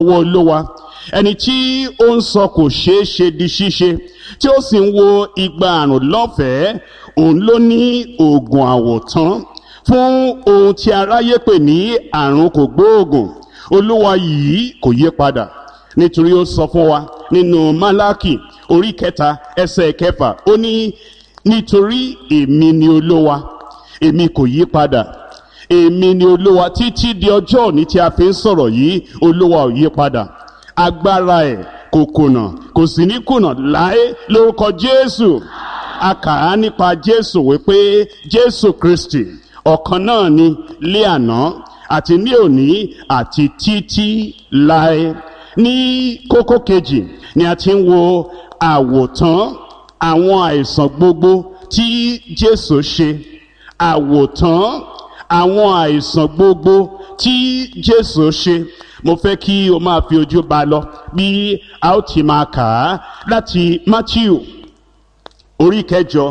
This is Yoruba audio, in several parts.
ọwọ́ olówa ẹni tí ó ń sọ kò ṣeé ṣe di ṣíṣe tí ó sì ń wo igba àrùn lọ́fẹ̀ẹ́ òun ló ní oògùn àwòtán fún ohun tí aráyé pè ní àrùn kò gbóògùn olúwa yìí kò yí padà nítorí ó sọ fún wa nínú málákì orí kẹta ẹsẹ̀ kẹfà ó ní nítorí èmi ni olúwa èmi kò yí padà èmi ni olúwa títí di ọjọ́ òní tí a fi ń sọ̀rọ̀ yìí olúwa ò yí padà agbára ẹ̀ kò kùnà kò sì ní kùnà láé lórúkọ jésù a kà á nípa jésù wípé jésù kristi ọ̀kan náà ni lé àná àti ní òní àti títí láé ní kókó kejì ni a ti ń wo àwòtán àwọn àìsàn gbogbo tí jésù ṣe àwòtán àwọn àìsàn gbogbo tí jésù ṣe mo fẹ́ kí o máa fi ojú ba lọ bí a ó ti máa kà á láti matthew orí kẹjọ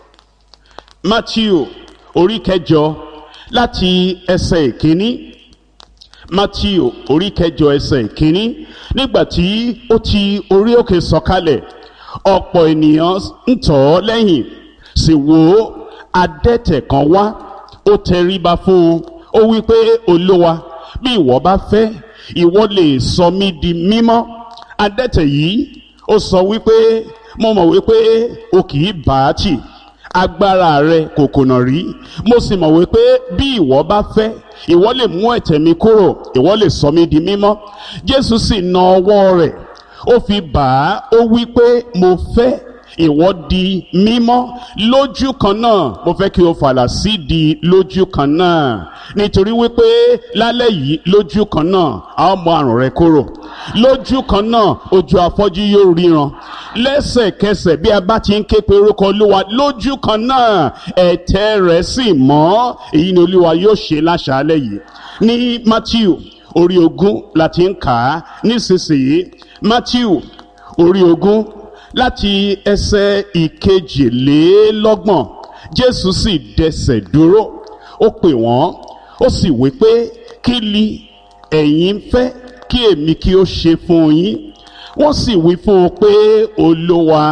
matthew orí kẹjọ láti ẹsẹ̀ ìkíní matthew orí kẹjọ ẹsẹ̀ ìkíní nígbà tí ó ti orí òkè sọ̀kalẹ̀ ọ̀pọ̀ ènìyàn ń tọ̀ ọ́ lẹ́yìn sì wò ó adẹ́tẹ̀ kan wá ó tẹríba fún un ó wí pé olúwa bí ìwọ bá fẹ́ ìwọ lè sọ mí di mímọ́ adẹ́tẹ̀ yìí ó sọ wípé mo mọ̀ wípé o kì í bá a tì agbára rẹ kò kùnà rí mo sì mọ̀ wípé bí ìwọ bá fẹ́ ìwọ lè mú ẹ̀tẹ̀ mi kúrò ìwọ lè sọ mí di mímọ́ jésù sì na ọwọ́ rẹ̀ ó fi bà á ó wí pé mo fẹ́ ìwọ di mímọ́ lójú kan náà mo fẹ́ kí o fàlà sí di lójú kan náà nítorí wípé lálẹ́ yìí lójú kan náà a ó mọ àrùn rẹ kúrò lójú kan náà ojú afọ́jú yóò ríran lẹ́sẹ̀kẹsẹ̀ bí a bá ti ń ké pe orúkọ olúwa lójú kan náà ẹ̀tẹ̀ rẹ̀ sì mọ́ èyí ni olúwa yóò ṣe láṣàálẹ̀ yìí ní matthew orí ogún la ti ń kà á nísinsìnyí matthew orí ogún láti ẹsẹ̀ ìkejìlélọ́gbọ̀n jésù sì dẹsẹ̀ dúró ó pè wọ́n ó sì wí pé kí li ẹ̀yin fẹ́ kí èmi kí ó ṣe fún yín wọ́n sì wí fún un pé olúwa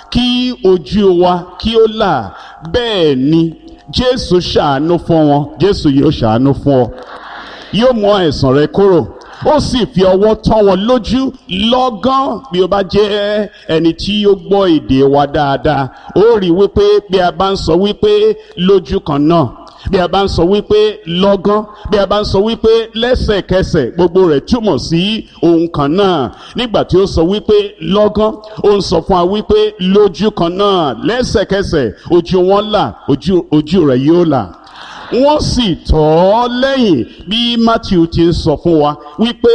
kí ojú wa kí ó là bẹ́ẹ̀ ni jésù ṣàánú fún wọn jésù yóò ṣàánú fún ọ yóò mú àìsàn rẹ kúrò ó sì fi ọwọ́ tán wọn lójú lọ́gán bí o bá jẹ́ ẹni tí ó gbọ́ èdè wa dáadáa ó rí wípé bí a bá ń sọ wípé lójú kan náà bí a bá ń sọ wípé lọ́gán bí a bá ń sọ wípé lẹ́sẹ̀kẹsẹ̀ gbogbo rẹ̀ túmọ̀ sí ohun kan náà nígbà tí ó sọ wípé lọ́gán ó ń sọ fún wa wípé lójú kan náà lẹ́sẹ̀kẹsẹ̀ ojú wọn là ojú rẹ̀ yóò là wọ́n sì tọ̀ ọ́ lẹ́yìn bí matthew ti ń sọ fún wa wípé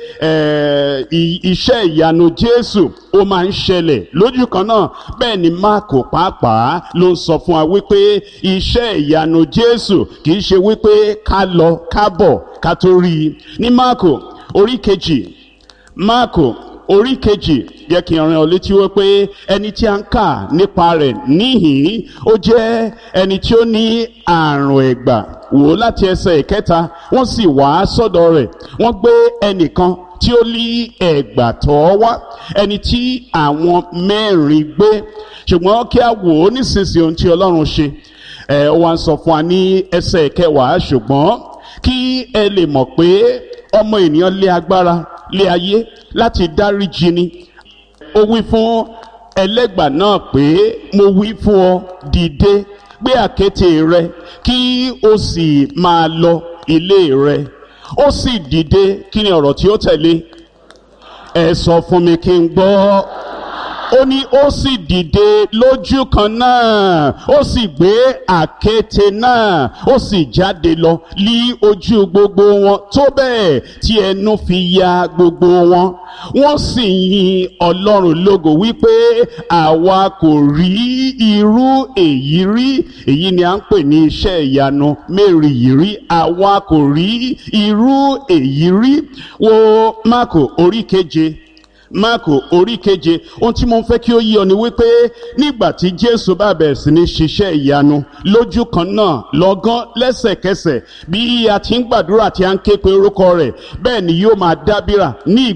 iṣẹ́ ìyanu jésù ó máa ń ṣẹlẹ̀ lójú kan náà bẹ́ẹ̀ ni máàkù pàápàá ló ń sọ fún wa wípé iṣẹ́ ìyanu jésù kì í ṣe wípé ká lọ ká bọ̀ ká tó rí i ní máàkù orí kejì máàkù orí kejì yẹ kí n rán ọ létí wípé ẹni tí a ń kà nípa rẹ̀ níhìn ó jẹ́ ẹni tí ó ní àrùn ẹ̀gbà wò láti ẹsẹ̀ ìkẹta wọ́n sì wá sọ́dọ̀ rẹ̀ wọ́n gbé ẹnìkan tí ó lé ẹ̀gbà tọ́ wá ẹni tí àwọn mẹ́rin gbé ṣùgbọ́n kí a wò ó nísinsìnyí ohun tí ọlọ́run ṣe ẹ̀ wá ń sọ fún wa ní ẹsẹ̀ kẹwàá ṣùgbọ́n kí ẹ lè mọ̀ pé ọmọ ènìyàn lé agbára lé ayé láti dáríjì ni ó wí fún ẹlẹ́gbà náà pé mo wí fún ọ dìde gbé àkéte rẹ kí o sì máa lọ ilé rẹ ó sì dìde kí ni ọ̀rọ̀ tí ó tẹ̀lé ẹ sọ fún mi kí n gbọ́ ó ní ó sì dìde lójú kan náà ó sì gbé àkéte náà ó sì jáde lọ lí ojú gbogbo wọn tó bẹ́ẹ̀ tí ẹnu fi ya gbogbo wọn wọ́n sì yin ọlọ́run lógo wípé àwa kò rí irú èyí rí èyí ni à ń pè ní iṣẹ́ ìyanu mẹ́rin yìí rí àwa kò rí irú èyí rí wo máàkù orí keje máàkù orí keje ohun tí mo fẹ́ kí ó yí ọ ni wípé nígbà tí jésù bá bẹ̀rẹ̀ sí ní ṣiṣẹ́ ìyanu lójú kan náà lọ́gán lẹ́sẹ̀kẹsẹ̀ bí a ti ń gbàdúrà tí a ń ké pe orúkọ rẹ̀ bẹ́ẹ̀ ni yóò máa dábìrà ní